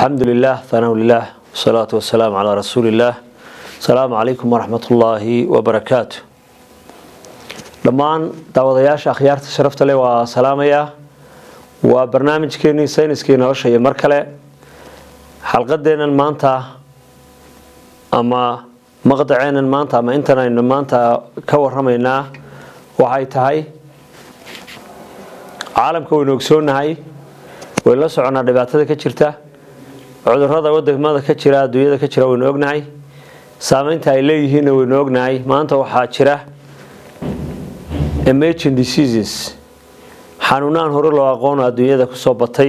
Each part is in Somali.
alxamdu lilah thanau lilah wasalaatu wasalaamu calaa rasuuli illaah asalaamu calaykum waraxmat ullaahi wabarakaatu dhammaan daawadayaasha akhyaarta sharafta leh waa salaamayaa waa barnaamijkeenii sayniskii nolosha iyo mar kale xalqadeennan maanta ama maqdaceennan maanta ama intan aynu maanta ka waramaynaa waxay tahay caalamka waynu ogsoonahay waynu la soconaa dhibaatada ka jirta cudurada wadamada ka jira adduunyada ka jira waynu ognahay saameynta ay leeyihiinna waynu ognahay maanta waxaa jira emerging diseases xanuunaan hore loo aqoono adduunyada kusoo batay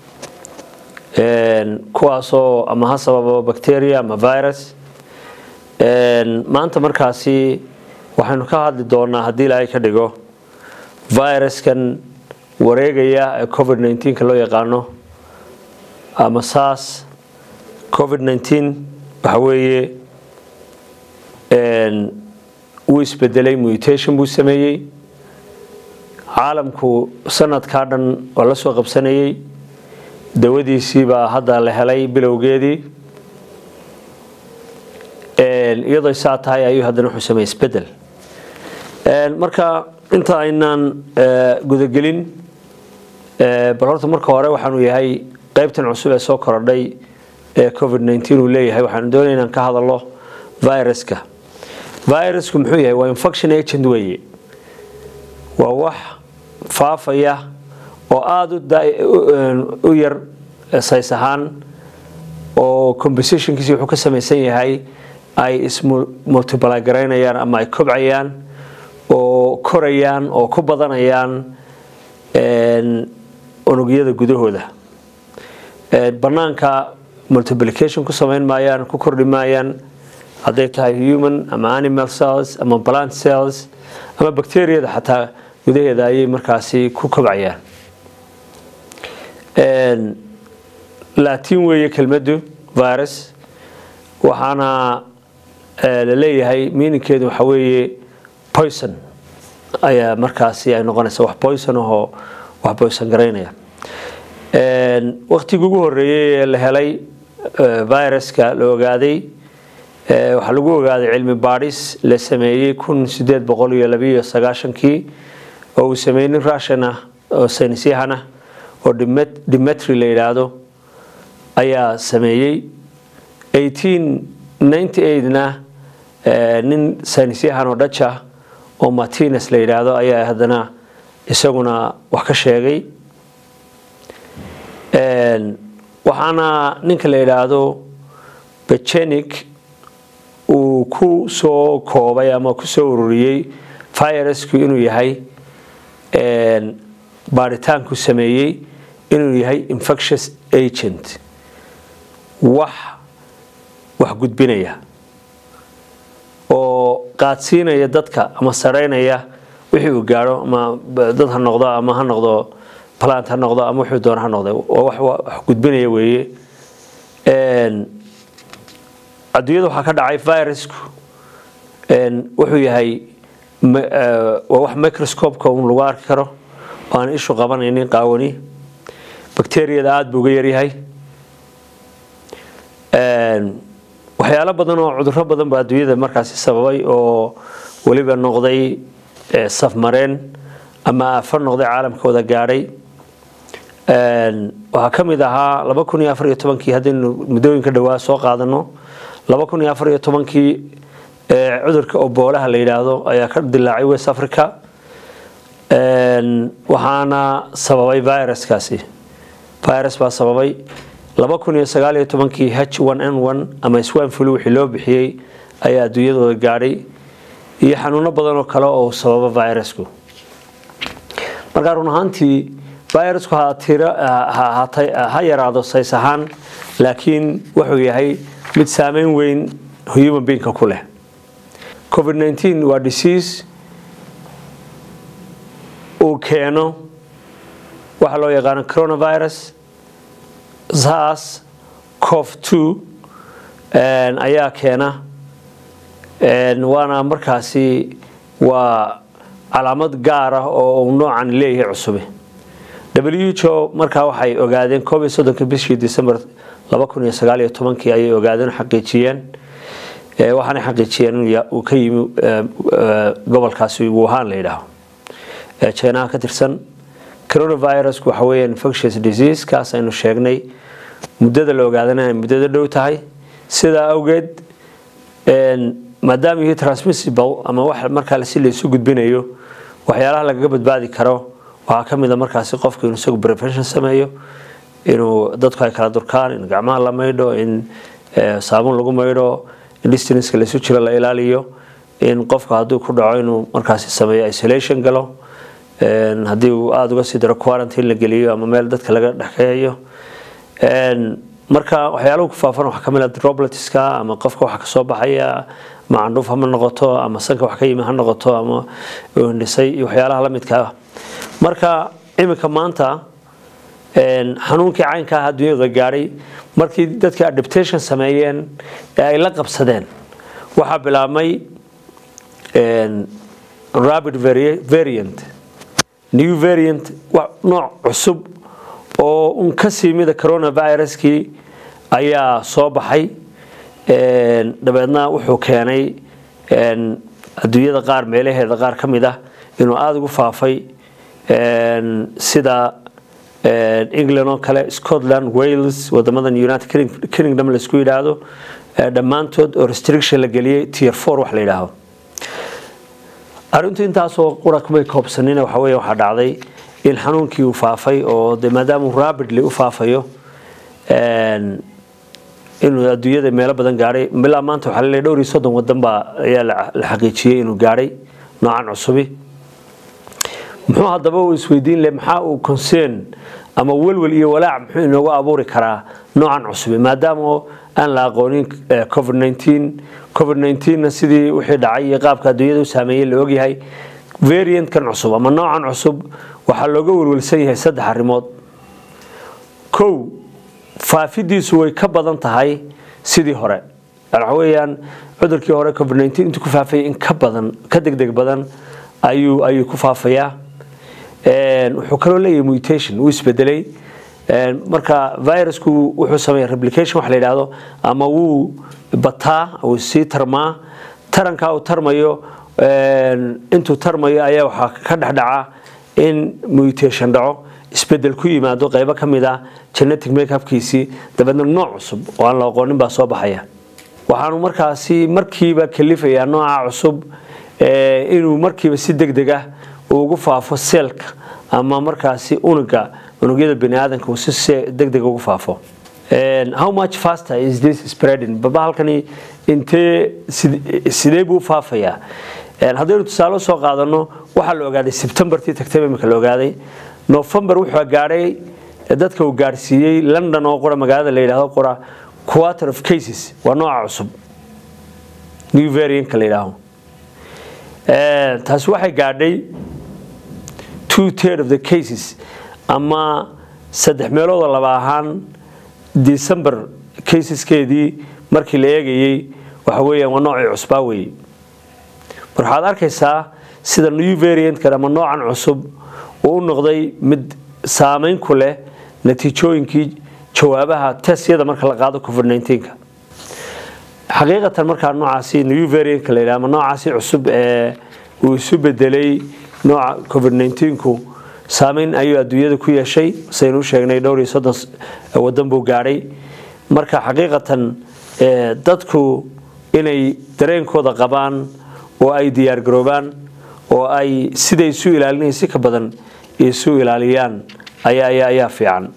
kuwaasoo ama ha sababo bacteria ama virus maanta markaasi waxaynu ka hadli doonaa haddii ilaahay ka dhigo viruskan wareegaya ee covid 19 loo yaqaano ama saas covid 19 waxa weeye wuu isbedelay mutation buu sameeyey caalamku sanadkaa dhan waa la soo qabsanayey dawadiisii baa hadda la helay bilowgeedii iyadoo saa tahay ayuu haddana wuxuu sameeyey isbedel marka inta aynaan gudagelin bal horta marka hore waxaanu yahay qaybtan cusub ee soo korodhay ee covid 19 uu leeyahay waxaanu doonaya inaan ka hadalno viruska virusku muxuu yahay waa infection agent weeye waa wax faafaya oo aada u yar says ahaan oo compositionkiisi wuxuu ka samaysan yahay ay ismultiply garaynayaan ama ay kobcayaan oo korayaan oo ku badanayaan unugyada gudahooda banaanka multiplication ku samayn maayaan ku kordhi maayaan hadday tahay human ama animal cells ama plant cells ama bacteriyada xataa gudaheeda ayay markaasi ku kobcayaan latin weeye kelmaddu virus waxaana la leeyahay miininkeedu waxa weeye poison ayaa markaasi ay noqonaysa wax poison ahoo wax poison garaynaya waktigii ugu horeeyey ee la helay viruska la ogaaday waxaa lagu ogaaday cilmi baadhis la sameeyey kun sideed boqol iyo labiiyo sagaashankii oo uu sameeyey nin russian ah oo saynisyahan ah oo dimetry la yidhaahdo ayaa sameeyey eighteen ninety eightna nin saynisyahan oo dhaja oo martines la yidhaahdo ayaa haddana isaguna wax ka sheegay waxaana ninka la yidhaahdo bechenik uu ku soo koobay ama ku soo ururiyey virusku inuu yahay baaritaanku sameeyey inuu yahay infectious agent wax wax gudbinaya oo qaadsiinaya dadka ama saraynaya wixii uu gaadho ama dad ha noqdo ama ha noqdo plant ha noqdo ama wuxuu doona ha noqdo wax wax gudbinaya weeye adduunyada waxaa ka dhacay virusku wuxuu yahay waa wax microscopeka un lagu arki karo oo aan ishu qabanaynin qaawani bacteriyada aada buu uga yaryahay waxyaalo badan oo cuduro badan baa adduunyada markaasi sababay oo weliba noqday safmareen ama aafar noqday caalamkooda gaadhay waxaa ka mid ahaa laba kun iyo afar iyo tobankii haddaynu muddooyinka dhowaa soo qaadano laba kun iyo afar iyo tobankii cudurka oboolaha la yidhaahdo ayaa ka dilaacay west africa waxaana sababay viruskaasi virus baa sababay laba kun iyo sagaal iyo tobankii h one n one ama swan flu wixii loo bixiyey ayaa adduunyadooda gaadhay iyo xanuuno badan oo kale oo sababa virusku markaa run ahaantii virusku ha yaraado says ahaan laakiin wuxuu yahay mid saameyn weyn human beingka ku leh covid 19 waa disease uu keeno waxa loo yaqaano coronavirus sars cov two ayaa keena waana markaasi waa calaamad gaar ah oo uu noocan leeyahay cusube w h o markaa waxay ogaadeen koob iyo soddonka bishii december laba kun iyo sagaal iyo tobankii ayay ogaadeen xaqiijiyeen waxaanay xaqiijiyeen uu ka yimi gobolkaasi wuhan la yidhaaho ee jinaha ka tirsan coronavirusku waxa weeye infectious disease kaas aynu sheegnay muddada la ogaadana ay muddada dhow tahay sidaa awgeed maadaama yihi transmissible ama wax markaa si laysu gudbinayo waxyaalaha lagaga badbaadi karo waxaa ka mid a markaasi qofku inuu isagu prevention sameeyo inuu dadku ay kala durkaan in gacmaha la maydho in saabuun lagu maydho in distanceka laysu jiro la ilaaliyo in qofku hadduu ku dhaco inuu markaasi sameeyo isolation galo haddii uu aada uga sii daro quarantine la geliyo ama meel dadka laga dhexkeeyo marka waxyaaluhu ku faafan waxaa kamid ah dropletska ama qofka waxa kasoo baxaya ama candhuuf hama noqoto ama sanka wax ka yimi ha noqoto ama hindhisay iyo waxyaalaha la midka ah marka iminka maanta xanuunkii caynka ah adduunyada gaadhay markii dadka adaptation sameeyeen ee ay la qabsadeen waxaa bilaabmay rapid variant new variant nooc cusub oo un ka sii mida coronaviruskii ayaa soo baxay dabeedna wuxuu keenay adduunyada qaar meelaheeda qaar ka mid ah inuu aada ugu faafay sida england oo kale scotland wales wadamadan united kingdom laisku yidhaahdo dhammaantood oo restriction la geliyey tier four wax la yidhaahdo arrintu intaasoo qura kumay koobsanina waxa weeye waxaa dhacday in xanuunkii uu faafay oo de maadaamuu rapidly u faafayo inuu adduunyada meelo badan gaadhay bilaa maanta waxaa laleeyahay dhowr iyo soddon wadan baa ayaa la xaqiijiyey inuu gaadhay noocan cusubi muxuu haddaba uu isweydiin leh maxaa uu concern ama welwel iyo walaac muxuu inoogu abuuri karaa noocan cusubi maadaama aan la aqoonin covid 19 covid 19na sidii wixii dhacay iyo qaabka adduunyada u saameeyey la ogyahay variantkan cusub ama noocan cusub waxaa looga welwelsan yahay saddex arrimood kow faafidiisu way ka badan tahay sidii hore waxa weeyaan cudurkii hore covid 19 intuu ku faafayay in ka badan ka degdeg badan ayuu ayuu ku faafayaa wuxuu kaloo leeyahay mutation wuu isbedelay marka virusku wuxuu sameeya replication wax la yidhaahdo ama wuu bataa wuu sii tarmaa tarankaa uu tarmayo intuu tarmayo ayaa waxaa ka dhexdhaca in mutation dhaco isbedel ku yimaado qaybo ka mid ah genetic makeupkiisii dabeedna nooc cusub oo aan la aqoonin baa soo baxaya waxaanu markaasi markiiba kalifayaa nooca cusub inuu markiiba si degdeg ah ugu faafo seelka ama markaasi unuga unugyada bani aadamka uu si degdeg ugu faafo how much faster is this spreading baba halkani intee sidee buu faafayaa haddaynu tusaale soo qaadano waxaa la ogaaday sebtembartii tagtay imika la ogaaday november wuxuu gaadhay dadka uu gaadhsiiyey london oo qura magaalada la yidhaahdo qura quarter of cases waa nooca cusub new variantka la yidhaaho taasi waxay gaadhay two third of the cases ama saddex meelood oo laba ahaan december caseskeedii markii la eegayey waxa weeyaan waa noocii cusbaa weeye mar waxaad arkaysaa sida new variantkan ama noocan cusub uu u noqday mid saameyn ku leh natiijooyinkii jawaabaha testyada marka la qaado covid 19ka xaqiiqatan markaa noocaasi new variantka la yidhaha ama noocaasi cusub ee uu isu bedelay nooca covid 19ku saameyn ayuu adduunyada ku yeeshay saynu u sheegnay dhowr iyo soddon wadan buu gaadhay marka xaqiiqatan dadku inay dareenkooda qabaan oo ay diyaargaroobaan oo ay siday isu ilaalinaya si ka badan isu ilaaliyaan ayaa fiican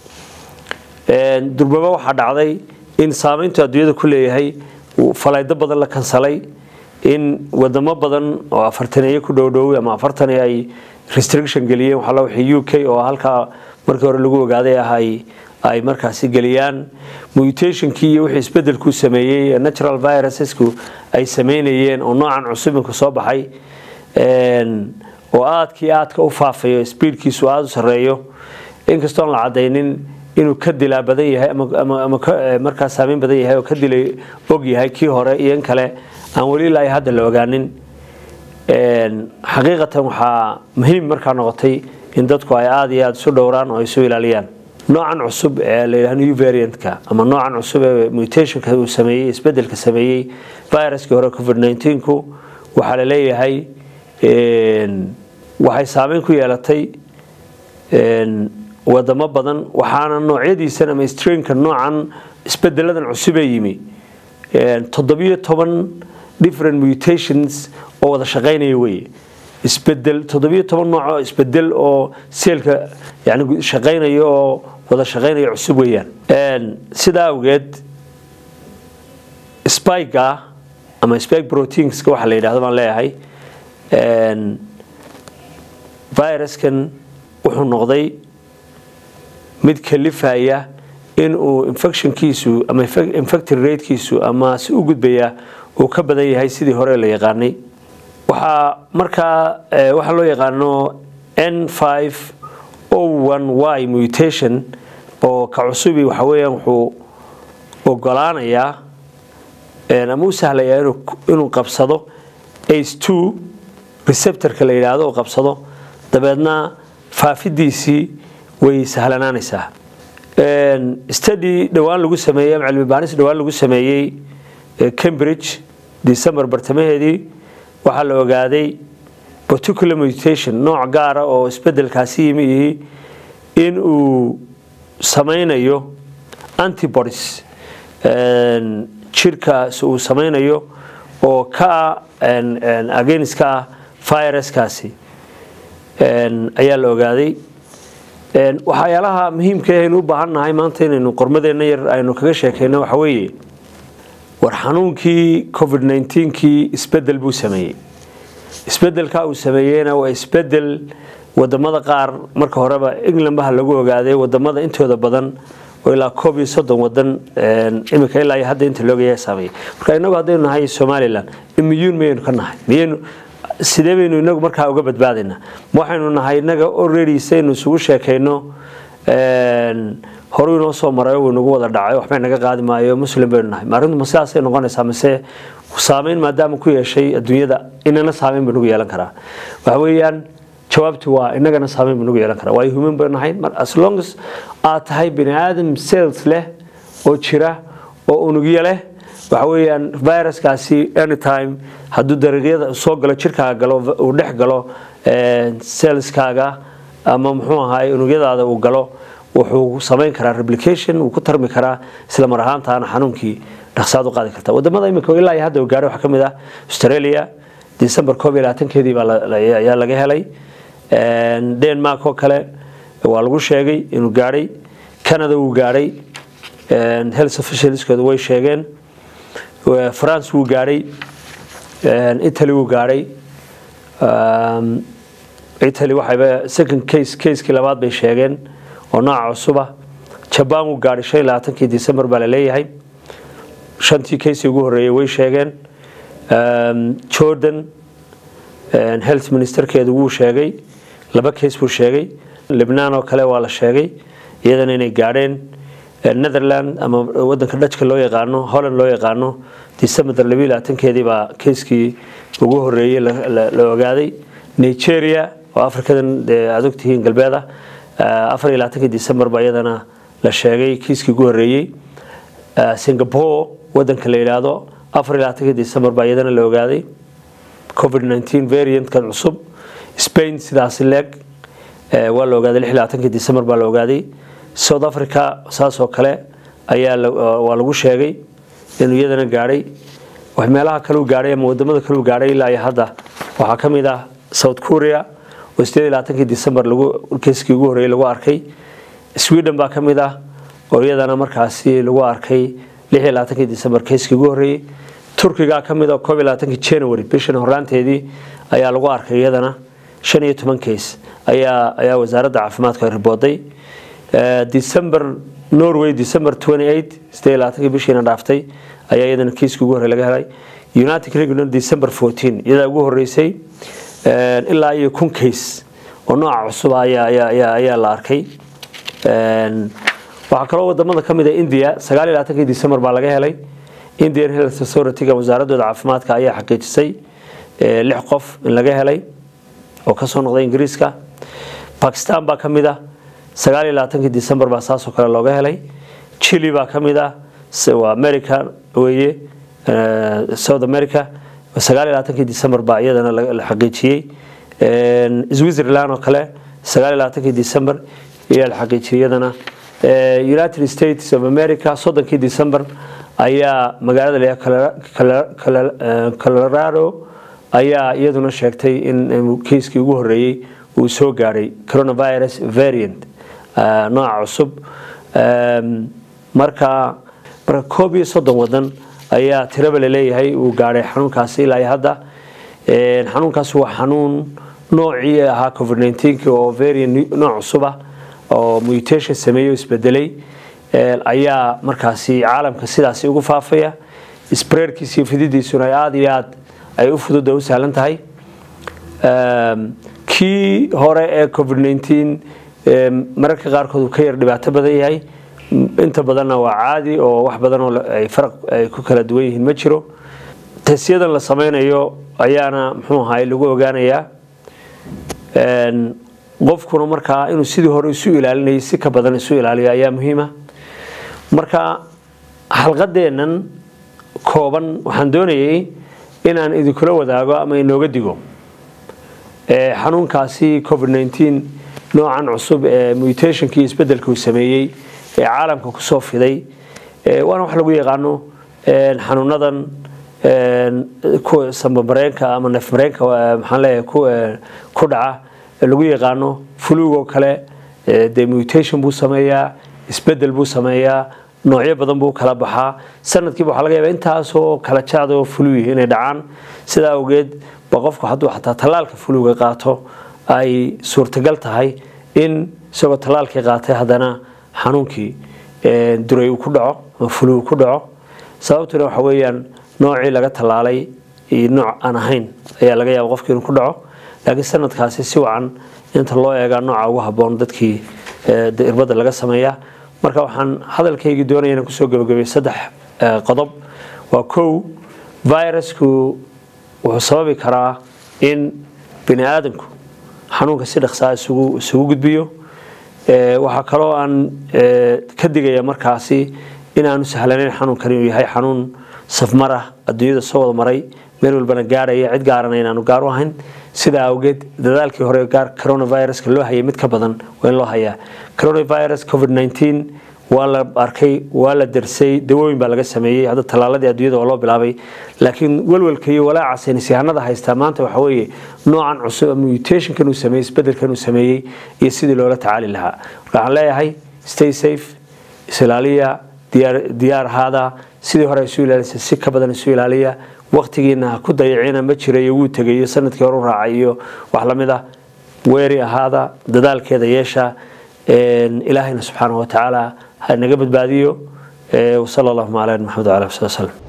durbaba waxaa dhacday in saameyntu adduunyada ku leeyahay falaydo badan la kansalay in wadamo badan oo afartaneeye ku dhowdhoway ama afartan ay restriction geliyeen waxaa loo wixii u k oo halkaa markii hore lagu ogaaday ah ay ay markaasi geliyaan mutationkii iyo wixii isbedelku sameeyey natural virussku ay sameynayeen oo noocan cusubinku soo baxay oo aadkii aadka u faafayo speedkiisu aada u sareeyo inkastoon la cadaynin inuu ka dilaa badan yahay ama markaa saameyn badan yahay oo ka dilay og yahay kii hore iyo in kale aan weli ilaa hadda la ogaanin xaqiiqatan waxaa muhiim markaa noqotay in dadku ay aada iyo aada isu dhowraan oo isu ilaaliyaan noocan cusub ee la yidhaha new variantka ama noocan cusub ee mutationka uu sameeyey isbedelka sameeyey viruskii hore covid 19ku waxaa la leeyahay waxay saameyn ku yeelatay wadamo badan waxaana noocyadiisan ama strainka noocan isbedeladan cusubee yimi toddobiyo toban different mutations oo wada shaqaynaya weye isbedel toddobiyo toban nooc oo isbedel oo seelka yani shaqaynaya oo wada shaqaynaya cusub weeyaan sidaa awgeed spika ama spike proteinska waxa la yidhahdo baan leeyahay viruskan wuxuu noqday mid kalifaya in uu infectionkiisu ama infected ratekiisu ama si u gudbaya uu ka badan yahay sidii hore la yaqaanay waxaa markaa waxaa loo yaqaano n five o one y mutation oo ka cusubi waxa weeyaan wuxuu ogolaanayaa ama u sahlayaa inuu qabsado ace two receptorka la yidhaahdo oo qabsado dabeedna faafidiisii way sahlanaanaysaa study dhowaan lagu sameeyey ama cilmi baaris dhowaan lagu sameeyey cambridge december bartamaheedii waxaa la ogaaday particular mutation nooc gaara oo isbedelkaasi yimi yihi in uu samaynayo antibodies jirkaas uu samaynayo oo ka against ka ah viruskaasi ayaa la ogaaday waxyaalaha muhiimka aynu u baahan nahay maanta inaynu qormadeenna yar aynu kaga sheekeyno waxa weeye war xanuunkii covid 19kii isbedel buu sameeyey isbedelka uu sameeyeyna waa isbedel wadamada qaar marka horeba england baha lagu ogaaday wadamada intooda badan oo ilaa koob iyo soddon wadan imika ilaa iyo hadda inta loogayaa saameeyey marka inagu haddaynu nahay somaliland immune mayaynu ka nahay miyaynu sidee baynu inagu markaa uga badbaadaynaa ma waxaynu nahay inaga already saynu isugu sheekayno horuu inoo soo maray wuu nagu wada dhacay waxbay naga qaadi maayo muslim baynu nahay ma arrintu ma sidaasay noqonaysaa mise saameyn maadaama ku yeeshay adduunyada inana saameyn buu nagu yeelan karaa waxa weeyaan jawaabtu waa inagana saameyn buu nagu yeelan karaa waayo human baynu nahay as long as aad tahay bini aadam cells leh oo jira oo unugyo leh waxa weeyaan viruskaasi anytime hadduu dariiqyada soo galo jirkaaga galo uu dhex galo cellskaaga ama muxuu ahaay unugyadaada uu galo wuxuu samayn karaa replication wuu ku tarmi karaa isla mar ahaantaana xanuunkii dhaqsaad u qaadi karta wadamada imika ilaa iyo hadda uu gaaray waxaa ka mid ah australia december koob iyo labaatankeedii baa ayaa laga helay denmark oo kale waa lagu sheegay inuu gaadhay canada wuu gaadhay health officialskooda way sheegeen france wuu gaadhay italy wuu gaadhay italy waxayba second case casekii labaad bay sheegeen oo nooca cusuba jabaan wuu gaadhay shan iyo labaatankii december baa la leeyahay shantii casei ugu horreeyey way sheegeen jordan health ministerkeedu wuu sheegay laba case buu sheegay libnaan oo kale waa la sheegay iyadana inay gaadheen netherland ama wadanka dhajka loo yaqaano holland loo yaqaano december labiyo labaatankeedii baa keiskii ugu horeeyey la ogaaday nigeria oo afrikadan aad ogtihiin galbeeda afar iyo labaatankii december baa iyadana la sheegay kiiskii ugu horeeyey singapore wadanka la yidhaahdo afar iyo labaatankii december baa iyadana la ogaaday covid 19 variantkan cusub spain sidaasi leeg waa la ogaaday lix iyo labaatankii december baa la ogaaday south africa saas oo kale ayaa waa lagu sheegay inuu iyadana gaadhay meelaha kale u gaadhay ama wadamada kale u gaadhay ilaa iyo hadda waxaa ka mid ah south korea oo sideed iyo labaatankii december lagu keiskii ugu horreeyey lagu arkay sweden baa ka mid ah oo iyadana markaasi lagu arkay lix iyo labaatankii december keiskii ugu horreeyey turkiga ka mid ah koob iyo labaatankii january bishan horraanteedii ayaa lagu arkay iyadana shan iyo toban case ayaa ayaa wasaaradda caafimaadku ay ribooday december norway december 28 sideed iyo labaatankii bishiina dhaaftay ayaa iyadana kiiskii ugu horrey laga helay united kingdom december 14 iyadaa ugu horreysay ilaa iyo kun case oo nooca cusuba ayaa ayaa ayaa ayaa la arkay waxaa kaloo wadamada ka mid ah india sagaal iyo labaatankii december baa laga helay indian health authority-ga wasaaradooda caafimaadka ayaa xaqiijisay lix qof in laga helay oo kasoo noqday ingiriiska bakistan baa ka mid ah sagaal iyo labaatankii december baa saasoo kale looga helay chile baa ka mid ah waa america weeye south america sagaal iyo labaatankii december baa iyadana la xaqiijiyey switzerland oo kale sagaal iyo labaatankii december ayaa la xaqiijiyey iyadana united states of america soddonkii december ayaa magaalada la colorado ayaa iyaduna sheegtay in kiiskii ugu horeeyey uu soo gaadhay coronavirus variant nooca cusub marka marka koob iyo soddon wadan ayaa tiraba laleeyahay uu gaadhay xanuunkaasi ilaa iyo hadda xanuunkaasi waa xanuun noocii ahaa covid 19 oo variant nooc cusub ah oo mutation sameeyo isbedelay ayaa markaasi caalamka sidaasi ugu faafaya spreadkiisa iyo fididiisuna aada iyo aad ay u fudud u sahlan tahay kii hore ee covid 19 mararka qaarkood uu ka yar dhibaato badan yahay inta badanna waa caadi oo wax badan oo ay faraq ay ku kala duwan yihiin ma jiro tesyadan la sameynayo ayaana muxuu ahaay lagu ogaanayaa qofkuna markaa inuu sidii hore isu ilaalinayay si ka badan isu ilaaliyo ayaa muhiima marka xalqadeennan kooban waxaan doonayay inaan idinkula wadaago ama inooga digo xanuunkaasi covid 19 noocan cusub ee mutationkii isbedelka uu sameeyey ee caalamka kusoo fiday waana wax lagu yaqaano xanuunadan sambamareenka ama neefmareenka maxaan leeyahay ku dhaca lagu yaqaano fulugoo kale dee mutation buu sameeyaa isbedel buu sameeyaa noocyo badan buu kala baxaa sanadkiiba waxaa laga yaabaa intaasoo kala jaad oo fuluyi inay dhacaan sidaa awgeed ba qofku hadduu xataa tallaalka fuluga qaato ay suurtagal tahay in isagoo tallaalkii qaatay haddana xanuunkii duray uu ku dhaco ama fulugu ku dhaco sababtuna waxa weeyaan noocii laga tallaalay iyo nooc aan ahayn ayaa laga yaaba qofkii inuu ku dhaco laakiin sanadkaasi si wacan inta loo eegaa nooca ugu habboon dadkii irbadda laga sameeyaa marka waxaan hadalkaygii doonaya inaan kusoo gabagabay saddex qodob waa kow virusku wuxuu sababi karaa in bini aadamku xanuunka si dhaqsaa isugu isugu gudbiyo waxaa kaloo aan ka digaya markaasi inaanu sahlanayn xanuunkani inuu yahay xanuun safmarah adduunyada soo wada maray meel walbana gaarhaya cid gaarana inaanu gaar u ahayn sidaa awgeed dadaalkii hore gaar coronaviruska loo hayay mid ka badan waa in loo hayaa coronavirus covid 19 waa la arkay waa la darsay dawooyin baa laga sameeyey hadda tallaaladii adduunyada oo loo bilaabay laakiin walwalka iyo walaaca saynisyahanada haystaa maanta waxa weeye noocan cusub mutationkan uu sameeyey isbedelkan uu sameeyey iyo sidii loola tacaali lahaa marka waxaan leeyahay stay safe isilaaliya diyaar diyaar ahaada sidii hore isu ilaalisa si ka badan isu ilaaliya waqtigiina ha ku dayacina ma jirayo wuu tegayo sanadkii hore u raacay iyo wax lamid ah weeri ahaada dadaalkeeda yeesha ilaahayna subxaanahu watacaala ha naga badbaadiyo wasala allahuma calaa maxamed wala ali wsali wslem